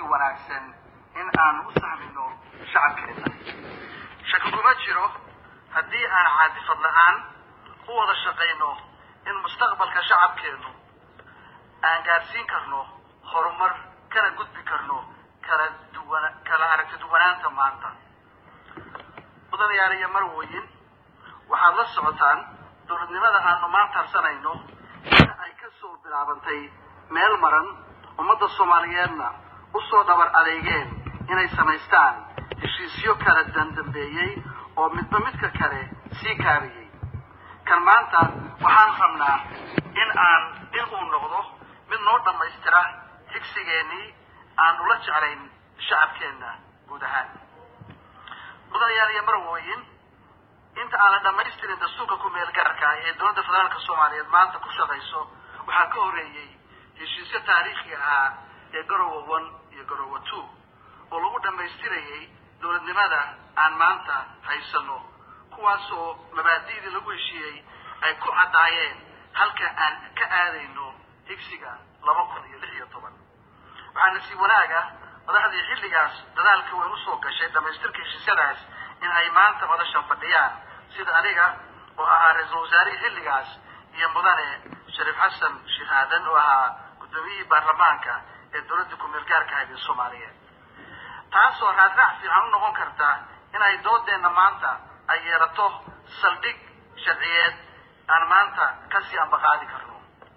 kasii wanaagsan in aan u sahmino shacabkeena shaki kuma jiro haddii aan caadifad la-aan u wada shaqayno in mustaqbalka shacabkeenu aan gaadhsiin karno horumar kana gudbi karno kala duwan kala aragti duwanaanta maanta mudanayaal iyo marwoyin waxaad la socotaan dowladnimada aanu maanta harsanayno in ay ka soo bilaabantay meel maran ummadda soomaaliyeedna usoo dhabar adeegeen inay samaystaan heshiisyo kala dandambeeyey oo midba midka kale sii kaabiyey kan maanta waxaan rabnaa in aan in uu noqdo mid noo dhammaystira higsigeennii aan ula jeclayn shacabkeenna guud ahaan mudanayaal iyo marwooyin inta aan la dhammaystirin dastuurka ku-meel gaarka ee dowladda federaalka soomaaliyeed maanta ku shaqayso waxaa ka horreeyey heshiisyo taariikhi ahaa ee garowa one iyo garowa two oo lagu dhammaystirayay dowladnimada aan maanta haysano kuwaasoo mabaadi'dii lagu heshiiyey ay ku caddaayeen halka aan ka aadayno higsiga laba kun iyo lix iyo toban waxaa nasiib wanaaga madaxdii xilligaas dadaalka weyn usoo gashay dhammaystirka heshiisyadaas in ay maanta madashan fadhiyaan sida aniga oo ahaa ra-iisul wasaarihii xilligaas iyo mudane shariif xasan sheekh aadan oo ahaa guddoomiyihii baarlamaanka ee dowladda ku-meel gaarka ahayd ee soomaaliyeed taasoo raadraac fiican u noqon karta in ay doodeenna maanta ay yeelato saldhig sharciyeed aan maanta kasii ambaqaadi karno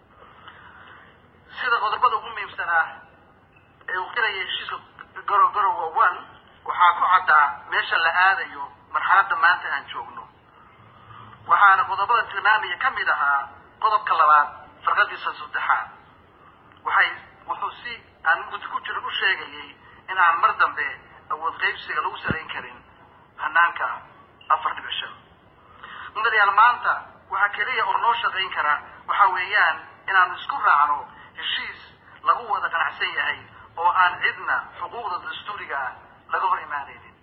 sida qodobada ugu muhiimsanaa ee uu qiraya heshiiska garo garowa one waxaa ku caddaa meesha la aadayo marxaladda maanta aan joogno waxaana qodobada tilmaamaya ka mid ahaa qodobka labaad farqadiisa saddexaad waxay wuxuu si aan mugdi ku jirin u sheegayay in aan mar dambe awood qaybsiga lagu salayn karin hanaanka afar dhibic shan mudanayaal maanta waxaa keliya oo noo shaqayn kara waxa weeyaan inaanu isku raacno heshiis lagu wada qanacsan yahay oo aan cidna xuquuqda dastuuriga ah laga hor imaanaynin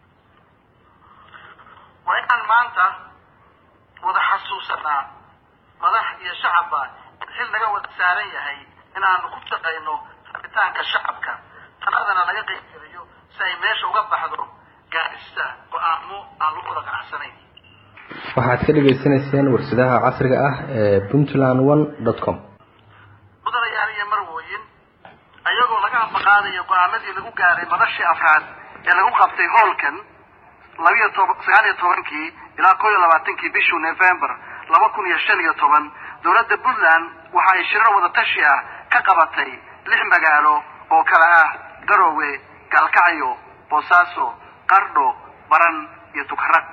waa inaan maanta wada xasuusanaa madax iyo shacabba in xil naga wada saaran yahay in aanu ku shaqayno rabitaanka shacabka taladana laga qaybgeliyo si ay meesha uga baxdo gaadhista go-aamo aan lagu wada qanacsanayn waxaad ka dhagaysanayseen warsadaha casriga ah ee puntland one dot com mudanayaal iyo marwooyin ayagoo laga ambaqaadayo go-aamadii lagu gaaray madashii afraad ee lagu qabtay hoolkan labiyo toban sagaal iyo tobankii ilaa koo iyo labaatankii bishii november laba kun iyo shan iyo toban dowladda puntland waxa ay shirar wada tashi ah ka qabatay lix magaalo oo kala ah garoowe gaalkacyo boosaaso qardho baran iyo tukarag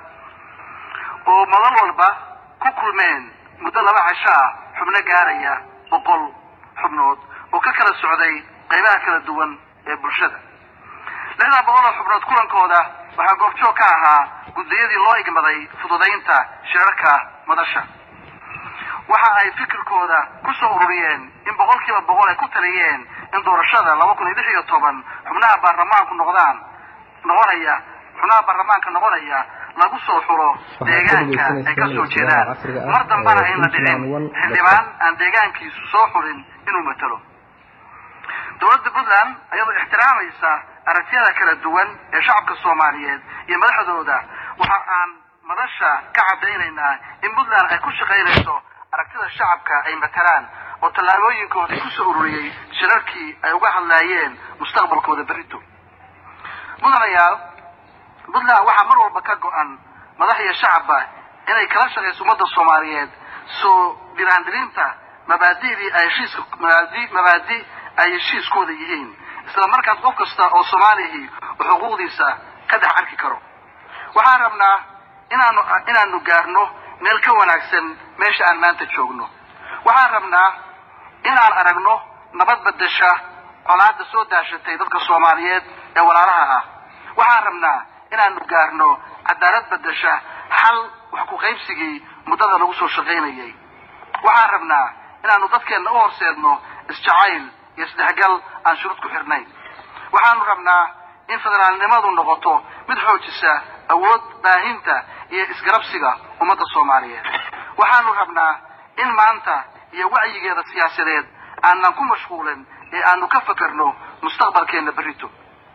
oo madal walba ku kulmeen muddo laba casho ah xubno gaaraya boqol xubnood oo ka kala socday qaybaha kala duwan ee bulshada lixdaa boqol oo xubnood kulankooda waxaa goobjoog ka ahaa guddiyadii loo igmaday fududaynta shirarka madasha waxa ay fikirkooda ku soo ururiyeen in boqolkiiba boqol ay ku taliyeen in doorashada laba kun iyo lix iyo toban xubnaha baarlamaanku noqdaan noqonaya xubnaha baarlamaanka noqonaya lagu soo xulo deegaanka ay ka soo jeedaan mar dambana ayn la dhicin xildhibaan aan deegaankiisu soo xulin inuu matalo dowladda puntland ayadoo ixtiraamaysa aragtiyada kala duwan ee shacabka soomaaliyeed iyo madaxdooda waxa aan madasha ka caddaynaynaa in puntland ay ku shaqaynayso aragtida shacabka ay matalaan oo tallaabooyinkoodii ku soo ururiyey shirarkii ay uga hadlaayeen mustaqbalkooda berrito mudanayaal puntland waxaa mar walba ka go-an madax iyo shacabba inay kala shaqayso ummadda soomaaliyeed soo dhiraandirinta mabaadi'dii ay heshiiska mabaadi mabaadi ay heshiiskooda yihiin isla markaas qof kasta oo soomaalihii oo xuquuqdiisa ka dhex arki karo waxaan rabnaa inaanu inaanu gaarno meel ka wanaagsan meesha aan maanta joogno waxaan rabnaa inaan aragno nabad bedesha colaadda soo daashatay dadka soomaaliyeed ee walaalaha ah waxaan rabnaa inaanu gaarno cadaalad bedesha xal wax ku qaybsigii muddada lagu soo shaqaynayay waxaan rabnaa inaanu dadkeenna u horseedno isjacayl iyo isdhexgal aan shuruud ku xirnayn waxaanu rabnaa in federaalnimadu noqoto mid xoojisa awood baahinta iyo isgarabsiga ummadda soomaaliyeed waxaanu rabnaa in maanta iyo wacyigeeda siyaasadeed aanan ku mashquulin ee aanu ka fakerno mustaqbalkeenna berrito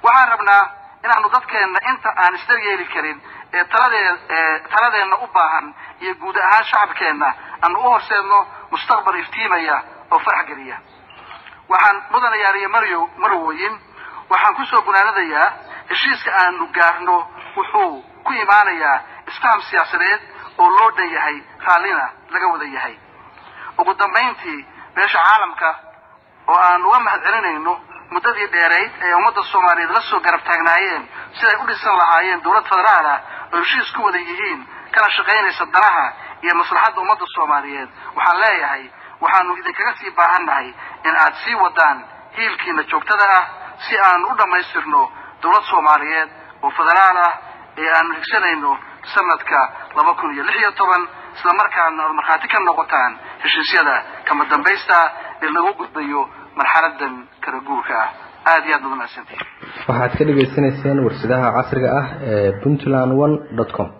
waxaan rabnaa inaanu dadkeenna inta aan isdaryeeli karin ee taladee taladeenna u baahan iyo guud ahaan shacabkeenna aanu u horseedno mustaqbal iftiimaya oo farax geliya waxaan mudanayaaliyo maryo marwooyin waxaan kusoo gunaanadayaa heshiiska aanu gaarno wuxuu ku imaanayaa isfaham siyaasadeed oo loo dhan yahay raallina laga wada yahay ugu dambayntii beesha caalamka oo aan uga mahad celinayno muddadii dheerayd ee ummadda soomaaliyeed la soo garab taagnaayeen siday u dhisan lahaayeen dowlad federaal ah oo heshiis ku wada yihiin kana shaqaynaysa danaha iyo maslaxadda ummadda soomaaliyeed waxaan leeyahay waxaanu idinkaga sii baahannahay in aad sii wadaan hiilkiina joogtada ah si aanu u dhammaystirno dowlad soomaaliyeed oo federaal ah ee aanu higsanayno sanadka laba kun iyo lix iyo toban isla markaana aad markhaati ka noqotaan heshiisyada kama dambaysta ee lagu gudbayo marxaladan kala guurka ah aada iyo aad baad umahadsantihin waxaad ka dhagaysanayseen warsadaha casriga ah ee puntland one dot com